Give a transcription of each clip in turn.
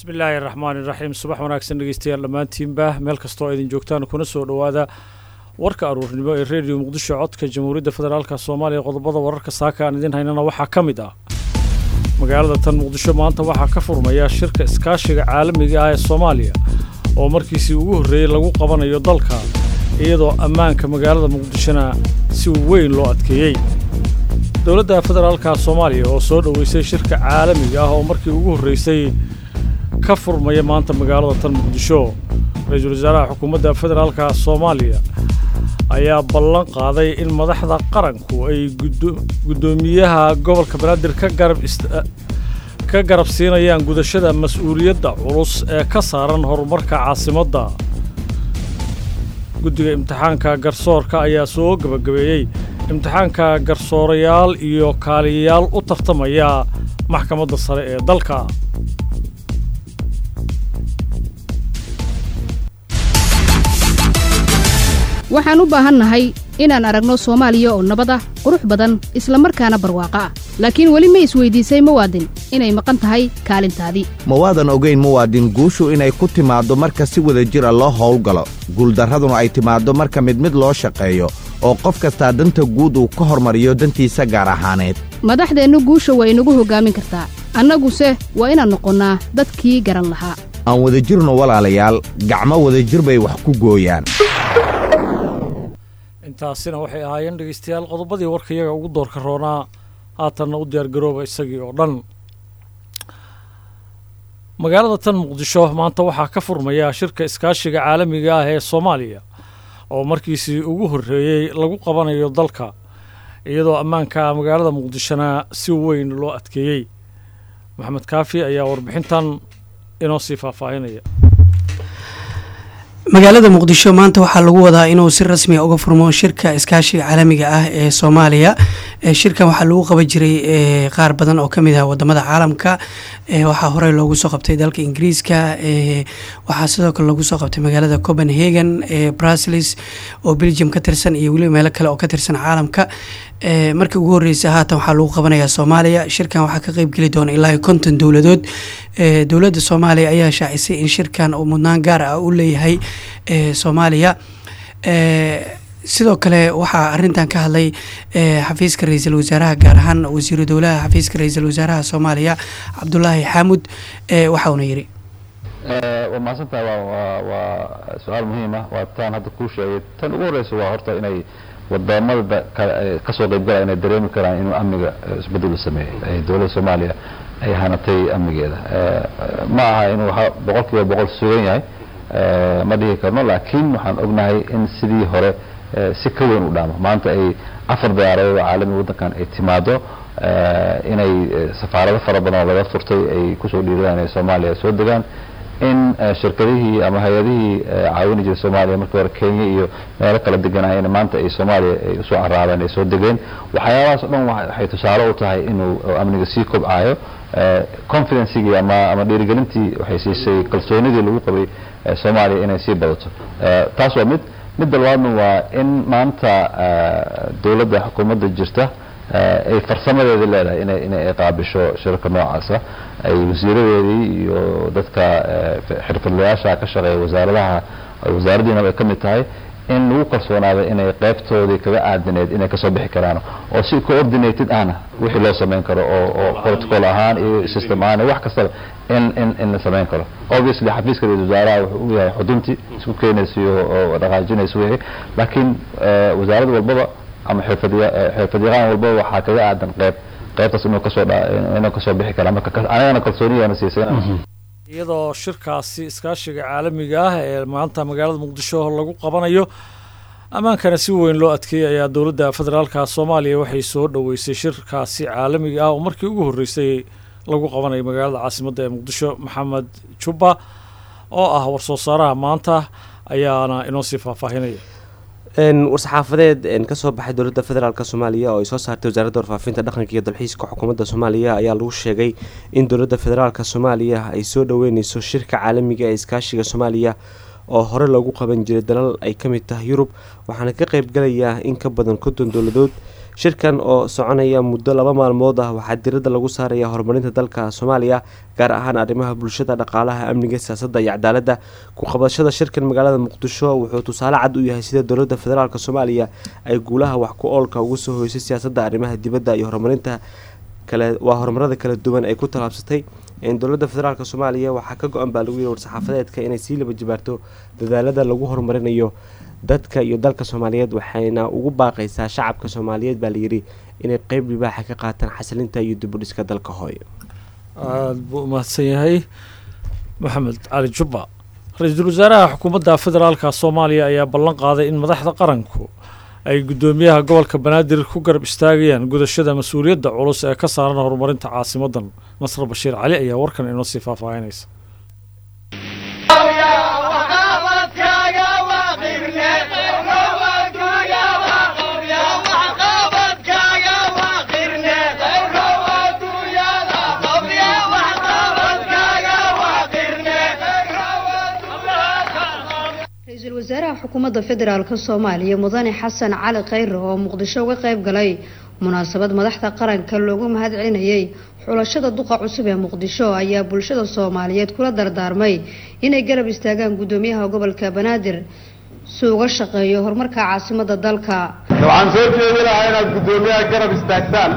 bismillaahi raxmaani raxiim subax wanaagsan dhegeystayaal dhammaantiinba meel kastoo idin joogtaan kuna soo dhowaada warka aruurnimo ee rediyo muqdisho codka jamhuuriyadda federaalk soomaaliya qodobada wararka saaka aan idin haynana waxaa ka mid ah magaalada tan muqdisho maanta waxaa ka furmaya shirka iskaashiga caalamiga ah ee soomaaliya oo markiisii ugu horreeyey lagu qabanayo dalka iyadoo ammaanka magaalada muqdishona si weyn loo adkeeyey dowladda federaalka soomaaliya oo soo dhoweysay shirka caalamiga ah oo markii ugu horreysay ka furmaya maanta magaalada tan muqdisho ra-iisul wasaaraha xukuumadda federaalka soomaaliya ayaa ballan qaaday in madaxda qaranku ay guddoomiyaha gobolka banaadir ka garab ka garab siinayaan gudashada mas-uuliyadda culus ee ka saaran horumarka caasimadda guddiga imtixaanka garsoorka ayaa soo gebagabeeyey imtixaanka garsoorayaal iyo kaaliyayaal u tartamaya maxkamadda sare ee dalka waxaan u baahannahay inaan aragno soomaaliya oo nabad ah qurux badan isla markaana barwaaqo ah laakiin weli ma isweydiisay muwaadin inay maqan tahay kaalintaadii ma waadan ogayn muwaadin guushu inay ku timaaddo marka si wada jir a loo howlgalo guuldarraduna ay timaaddo marka mid mid loo shaqeeyo oo qof kastaa danta guud uu ka hormariyo dantiisa gaar ahaaneed madaxdeennu guusha waa inagu hoggaamin kartaa annaguse waa inaan noqonnaa dadkii garan lahaa aan wadajirno walaalayaal gacmo wadajir bay wax ku gooyaan intaasina waxay ahaayeen dhegeystayaal qodobadii warka iyaga ugu doorka roonaa haatanna u diyaargarooba isagii oo dhan magaalada tan muqdisho maanta waxaa ka furmaya shirka iskaashiga caalamiga ah ee soomaaliya oo markiisii ugu horreeyey lagu qabanayo dalka iyadoo ammaanka magaalada muqdishona si weyn loo adkeeyey maxamed kaafi ayaa warbixintan inoo sii faahfaahinaya magaalada muqdisho maanta waxaa lagu wadaa inuu si rasmiya uga furmo shirka iskaashiga caalamiga ah ee soomaaliya shirkan waxaa lagu qaban jiray qaar badan oo kamid ah wadamada caalamka waxaa horey loogu soo qabtay dalka ingiriiska waxaa sidoo kale loogu soo qabtay magaalada copenhagen brusels oo belgium ka tirsan iyo weliba meelo kale oo ka tirsan caalamka markii ugu horeysa haatan waxaa lagu qabanayaa soomaaliya shirkan waxaa ka qeybgeli doona ilaa konton dowladood dowladda soomaaliya ayaa shaacisay in shirkan uu mudnaan gaar ah u leeyahay soomaaliya sidoo kale waxaa arintan ka hadlay xafiiska ra-iisul wasaaraha gaar ahaan wasiiru dowlaha xafiiska ra-iisul wasaaraha soomaaliya cabdulaahi xaamud waxauna yiri waa mahadsantaha waa waa su-aal muhiim ah waa taan hadda kuu sheegay tan ugu horeysa waa horta inay wadamada kasoo qeybgalaya inay dareemi karaan inuu amniga isbedel sameeyey dowladda soomaaliya ay hanatay amnigeeda ma aha inuu boqol kiiba boqol sugan yahay ma dhihi karno laakiin waxaan ognahay in sidii hore si ka weyn u dhaamo maanta ay afar diyaaradood oo caalami waddankan ay timaado inay safaarado fara badan oo laga furtay ay kusoo dhiiradaan inay soomaaliya soo degaan in shirkadihii ama hay-adihii caawini jiray soomaaliya markii hore kenya iyo meelo kala deganayeen maanta ay soomaaliya ay usoo caraabeen ay soo degeen waxyaabahaas o dhan waxay tusaale u tahay inuu amniga sii kobcayo confidencigii ama ama dhiirigelintii waxay siisay kalsoonidii lagu qabay soomaaliya inay sii badato taas waa mid midda labaadna waa in maanta dowladda xukuumadda jirta ay farsamadeeda leedahay ina inay qaabisho shirarka noocaasa ay wasiiradeedii iyo dadka xirfadlayaasha ka shaqeeya wasaaradaha wasaaraddiinaba ay ka mid tahay in lagu kalsoonaada inay qeybtoodii kaga aadaneed inay kasoo bixi karaan oo si coordinated ahna wixii loo samayn karo oo oo protocol ahaan iyo system ahaan wax kastaba in in in la samayn karo obviously xafiiska ra-isul wasaaraha wuxuu u yahay xuduntii isku keenaysa oo dhaqaajinaysa wixii laakiin wasaarad walbaba ama xirfadyaqaan walbaba waxaa kaga aadan qeyb qeybtaas inuu kasoo inuu kasoo bixi karaa marka anagana kalsooniyana siisay iyadoo shirkaasi iskaashiga caalamiga ah ee maanta magaalada muqdisho lagu qabanayo ammaankana si weyn loo adkeeyey ayaa dowladda federaalka soomaaliya waxay soo dhoweysay shirkaasi caalamiga ah oo markii ugu horreysay lagu qabanayo magaalada caasimadda ee muqdisho maxamed jubba oo ah war-soo saaraha maanta ayaana inoo sii faahfaahinaya war-saxaafadeed kasoo baxay dowladda federaalk soomaaliya oo ay soo saartay wasaaradda warfaafinta dhaqanka iyo dalxiiska xukuumadda soomaaliya ayaa lagu sheegay in dowladda federaalk soomaaliya ay soo dhoweyneyso shirka caalamiga ee iskaashiga soomaaliya oo hore loogu qaban jiray dalal ay ka mid tahay yurub waxaana ka qeybgalayaa in ka badan konton dowladood shirkan oo soconaya muddo laba maalmood ah waxaa diradda lagu saaraya horumarinta dalka soomaaliya gaar ahaan arrimaha bulshada dhaqaalaha amniga siyaasadda iyo cadaaladda ku qabashada shirkan magaalada muqdisho wuxuu tusaale cad u yahay sida dowladda federaalk soomaaliya ay guulaha wax ku oolka ugu soo hoysay siyaasadda arrimaha dibadda iyo horumarinta kale waa horumarada kala duwan ay ku tallaabsatay dowladda federaalk soomaaliya waxaa ka go-an baa lagu yihi war-saxaafadeedka inay sii laba jibaarto dadaalada lagu horumarinayo dadka iyo dalka soomaaliyeed waxayna ugu baaqaysaa shacabka soomaaliyeed baa layidhi inay qeyb libaaxa ka qaataan xasilinta iyo dibudhiska dalka hooyo aada buu umahadsan yahay maxamed cali jubba ra-iisul wasaaraha xukuumadda federaalka soomaaliya ayaa ballan qaaday in madaxda qaranku ay guddoomiyaha gobolka banaadir ku garab istaagayaan gudashada mas-uuliyadda culus ee ka saaran horumarinta caasimadan nasr bashiir cali ayaa warkan inoo sii faahfaahinaysa ra-iisul wasaaraha xukuumadda federaalk soomaaliya mudane xasan cali khayre oo muqdisho uga qayb galay munaasabad madaxda qaranka loogu mahad celinayay xulashada duqa cusub ee muqdisho ayaa bulshada soomaaliyeed kula dardaarmay inay garab istaagaan guddoomiyaha gobolka banaadir si uga shaqeeyo horumarka caasimada dalka waxaan soo jeedi lahaa inaad guddoomiyaha garab istaagtaan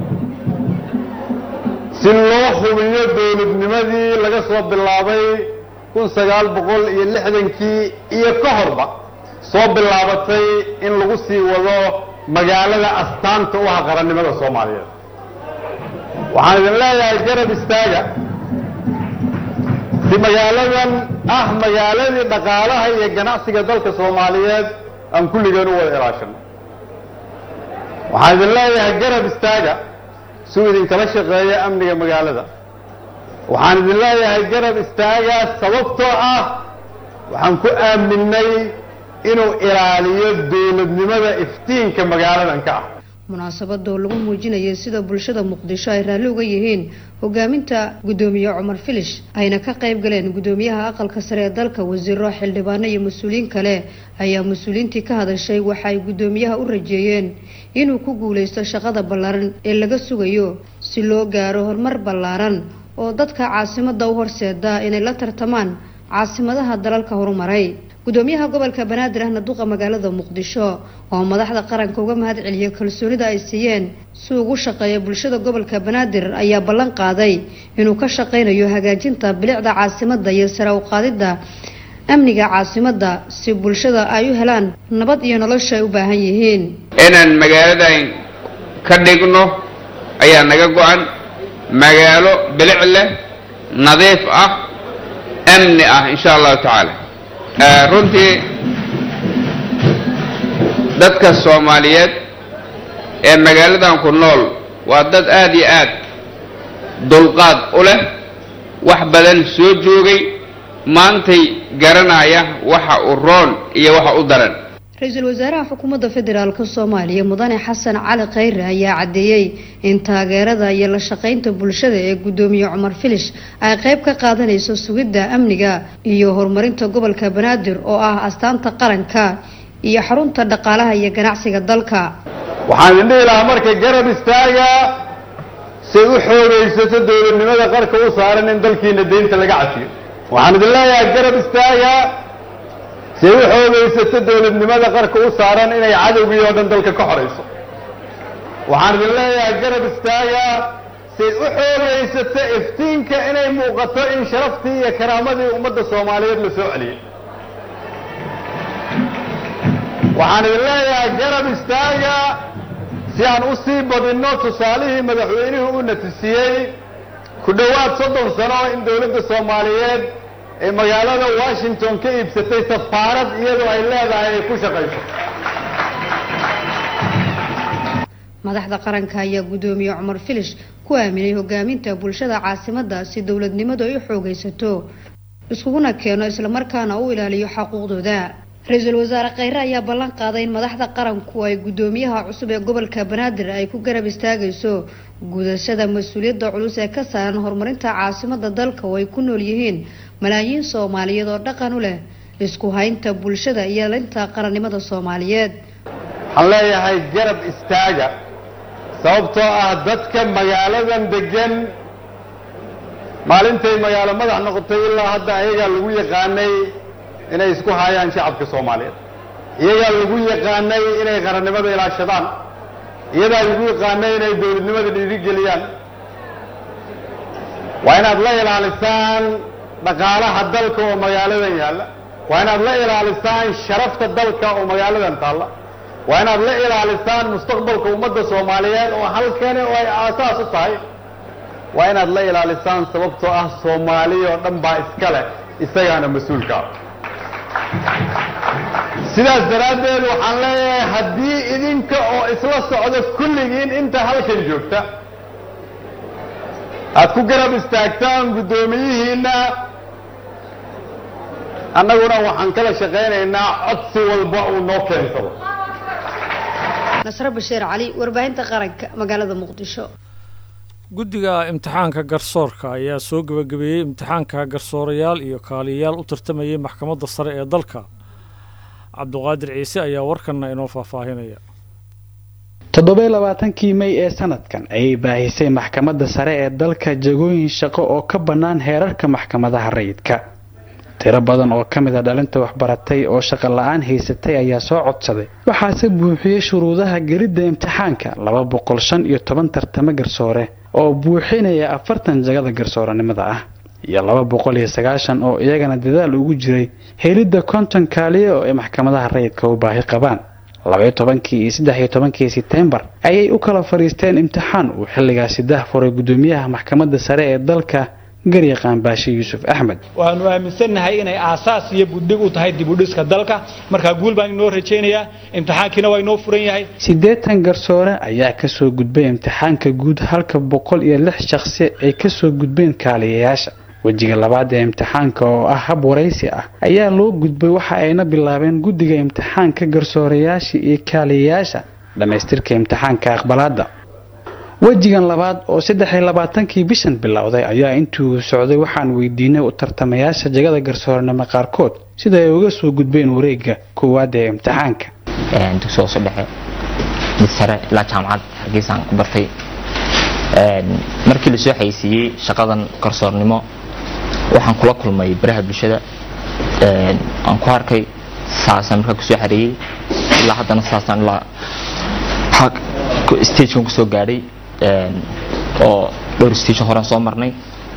si loo hubiyo dowladnimadii laga soo bilaabay kun sagaal boqol iyo lixdankii iyo ka horba soo bilaabatay in lagu sii wado magaalada astaanta u ah qarannimada soomaaliyeed waxaan idin leeyahay garab istaaga si magaaladan ah magaaladii dhaqaalaha iyo ganacsiga dalka soomaaliyeed aan kulligeen u wada ilaashano waxaan idin leeyahay garab istaaga si uu idinkala shaqeeyo amniga magaalada waxaan idin leeyahay garab istaaga sababtoo ah waxaan ku aaminay inuu ilaaliyo dowladnimada iftiinka magaaladan ka ah munaasabadoo lagu muujinayay sida bulshada muqdisho ay raalli uga yihiin hogaaminta guddoomiye cumar filish ayna ka qayb galeen guddoomiyaha aqalka sare ee dalka wasiiro xildhibaano iyo mas-uuliyiin kale ayaa mas-uuliyiintii ka hadashay waxa ay guddoomiyaha u rajeeyeen inuu ku guuleysto shaqada ballaaran ee laga sugayo si loo gaaro horumar ballaaran oo dadka caasimada u horseeda inay la tartamaan caasimadaha dalalka horumaray guddoomiyaha gobolka banaadir ahna duqa magaalada muqdisho oo madaxda qaranka uga mahad celiyay kalsoonida ay siiyeen si ugu shaqeeya bulshada gobolka banaadir ayaa ballan qaaday inuu ka shaqeynayo hagaajinta bilicda caasimada iyo sare u qaadidda amniga caasimada si bulshada ay u helaan nabad iyo nolosha ay u baahan yihiin inaan magaaladan ka dhigno ayaa naga go-an magaalo bilic leh nadiif ah amni ah insha allahu tacaala runtii dadka soomaaliyeed ee magaaladan ku nool waa dad aada iyo aad dulqaad u leh wax badan soo joogay maantay garanaya waxa u roon iyo waxa u daran ra-iisul wasaaraha xukuumadda federaalk soomaaliya mudane xasan cali khayre ayaa caddeeyey in taageerada iyo la shaqeynta bulshada ee guddoomiye cumar filish ay qayb ka qaadanayso sugidda amniga iyo horumarinta gobolka banaadir oo ah astaanta qaranka iyo xarunta dhaqaalaha iyo ganacsiga dalka waxaan idin dhihi lahaa marka garab istaaga say u xoogaysato dowladnimada qarka u saaran in dalkiina deynta laga cafiyo waxaan idin leeyahay garab istaaga say u xoogaysato dowladnimada qarka u saaran inay cadowgii oo dhan dalka ka xorayso waxaan idin leeyahay garab istaaga say u xoogaysato iftiinka inay muuqato in sharaftii iyo karaamadii ummadda soomaaliyeed la soo celiyey waxaan idin leeyahay garab istaaga si aan u sii badinno tusaalihii madaxweynuhu u natisiyey ku dhowaad soddon sano in dowladda soomaaliyeed ee magaalada washington ka iibsatay safaarad iyadoo ay leedahay ay ku shaqayso madaxda qaranka ayaa guddoomiye cumar filish ku aaminay hogaaminta bulshada caasimada si dowladnimadu ay u xoogaysato iskuguna keeno islamarkaana u ilaaliyo xaquuqdooda ra-iisul wasaare kheyre ayaa ballan qaaday in madaxda qaranku ay guddoomiyaha cusub ee gobolka banaadir ay ku garab istaagayso gudashada mas-uuliyadda culus ee ka saaran horumarinta caasimada dalka oo ay ku nool yihiin malaayiin soomaaliyeed oo dhaqan u leh isku haynta bulshada iyo linta qarannimada soomaaliyeed waxaan leeyahay garab istaaga sababtoo ah dadka magaaladan degan maalintay magaalo madax noqotay ilaa hadda ayagaa lagu yaqaanay inay isku haayaan shacabka soomaaliyeed iyagaa lagu yaqaanay inay qarannimada ilaashadaan iyadaa lagu yaqaanay inay dowladnimada dhiirigeliyaan waa inaad la ilaalisaan dhaqaalaha dalka oo magaaladan yaalla waa inaad la ilaalisaan sharafta dalka oo magaaladan taalla waa inaad la ilaalisaan mustaqbalka ummadda soomaaliyeed oo halkani oo ay aasaas u tahay waa inaad la ilaalisaan sababtoo ah soomaaliya oo dhan baa iska leh isagaana mas-uulka ah sidaas daraaddeed waxaan leeyahay haddii idinka oo isla socda kulligiin inta halkan joogta aad ku garab istaagtaan guddoomiyihiinna annaguna waxaan kala shaqaynaynaa codsi walba uu noo keensado nasre bashiir cali warbaahinta qaranka magaalada muqdisho guddiga imtixaanka garsoorka ayaa soo gebagabeeyey imtixaanka garsoorayaal iyo kaaliyayaal u tartamayay maxkamadda sare ee dalka cabduqaadir ciise ayaa warkanna inoo faahfaahinaya toddoba labaatankii mey ee sanadkan ayay baahisay maxkamadda sare ee dalka jagooyin shaqo oo ka bannaan heerarka maxkamadaha rayidka tiro badan oo ka mid a dhalinta waxbaratay oo shaqo la-aan haysatay ayaa soo codsaday waxaase buuxiyey shuruudaha gelidda imtixaanka laba boqol shan iyo toban tartamo garsoore oo buuxinaya afartan jagada garsooranimada ah iyo laba boqol iyo sagaashan oo iyagana dadaal ugu jiray helidda konton kaaliye oo ay maxkamadaha rayidka u baahi qabaan labaiyo tobankii iyo saddex iyo tobankii setembar ayay u kala fadhiisteen imtixaan uu xilligaasi dah furay guddoomiyaha maxkamadda sare ee dalka garyaqaan baashe yuusuf axmed waxaanu aaminsannahay inay aasaas iyo budhig u tahay dibudhiska dalka markaa guul baan inoo rajaynayaa imtixaankiina waa inoo furan yahay siddeetan garsoore ayaa kasoo gudbay imtixaanka guud halka boqol iyo lix shaqsi ay kasoo gudbeen kaaliyayaasha wejiga labaad ee imtixaanka oo ah hab waraysi ah ayaa loo gudbay waxa ayna bilaabeen guddiga imtixaanka garsoorayaasha iyo kaaliyayaasha dhammaystirka imtixaanka aqbalaadda wejigan labaad oo saddex iyo labaatankii bishan bilowday ayaa intuu socday waxaan weydiinay u tartamayaasha jagada garsooranimo qaarkood sida ay uga soo gudbeen wareegga koowaad ee imtixaanka dugsi hoose dhexe mid sare ilaa jaamacad hargeysaan ku bartay markii lasoo xaysiiyey shaqadan garsoornimo waxaan kula kulmay baraha bulshada aan ku arkay saasaan markaa kusoo xareeyey ilaa haddana saasaan ilaa stagekan kusoo gaadhay oo dhowr stage horean soo marnay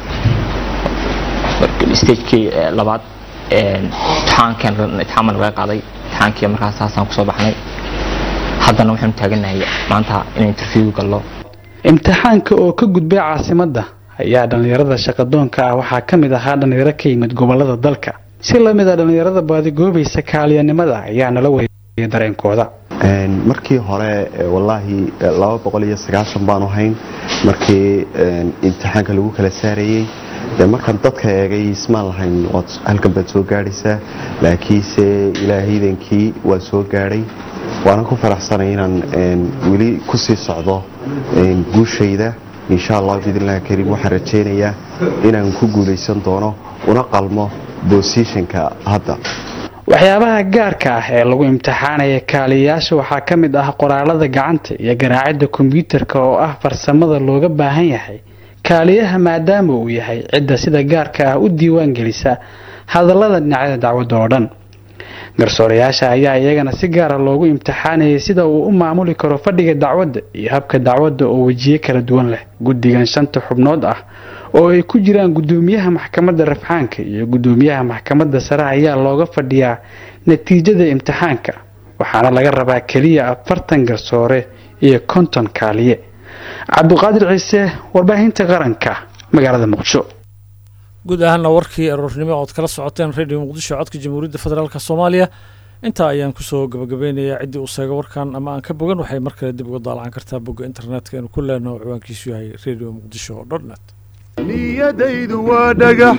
stagekii labaad imtixaankan imtixaan laga qaaday imtixaankii markaas saasaan kusoo baxnay haddana waxaanu taaganahay maanta inaan interview gallo imtixaanka oo ka gudbay caasimadda ayaa dhallinyarada shaqadoonka ah waxaa ka mid ahaa dhallinyaro ka yimid gobolada dalka si lamid a dhallinyarada baadigoobaysa kaaliyanimada ayaa nala wareegaya dareenkooda markii hore wallaahi laba boqol iyo sagaashan baanu hayn markii imtixaanka lagu kala saarayey markaan dadka eegay ismaan lahayn waad halkan baad soo gaadhaysaa laakiinse ilaahaydankii waa soo gaadhay waanan ku faraxsanay inaan weli kusii socdo guushayda insha allah biidnillahi kariim waxaan rajaynayaa inaan ku guulaysan doono una qalmo bosishanka hadda waxyaabaha gaarka ah ee lagu imtixaanaya kaaliyayaasha waxaa ka mid ah qoraalada gacanta iyo garaacidda kombyuutarka oo ah farsamada looga baahan yahay kaaliyaha maadaama uu yahay cidda sida gaarka ah u diiwaan gelisa hadallada dhinacyada dacwadda oo dhan garsoorayaasha ayaa iyagana si gaara loogu imtixaanayay sida uu u maamuli karo fadhiga dacwadda iyo habka dacwadda oo wejiye kala duwan leh guddigan shanta xubnood ah oo ay ku jiraan guddoomiyaha maxkamadda rafxaanka iyo guddoomiyaha maxkamadda sare ayaa looga fadhiyaa natiijada imtixaanka waxaana laga rabaa keliya afartan garsoore iyo konton kaaliye cabduqaadir ciise warbaahinta qaranka magaalada muqdisho guud ahaana warkii aroornimo ood kala socoteen radio muqdisho codka jamhuuriyadda federaalk soomaaliya intaa ayaan kusoo gabagabeynayaa ciddii uu seega warkan ama aan ka bogan waxay mar kale dib uga daalacan kartaa bogga internetka inu ku leenaho ciwaankiisu yahay radio muqdisho dotnet niyadaydu waa dhagax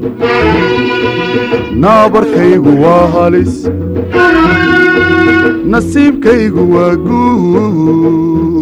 naabarkaygu waa halis nasiibkaygu waa guud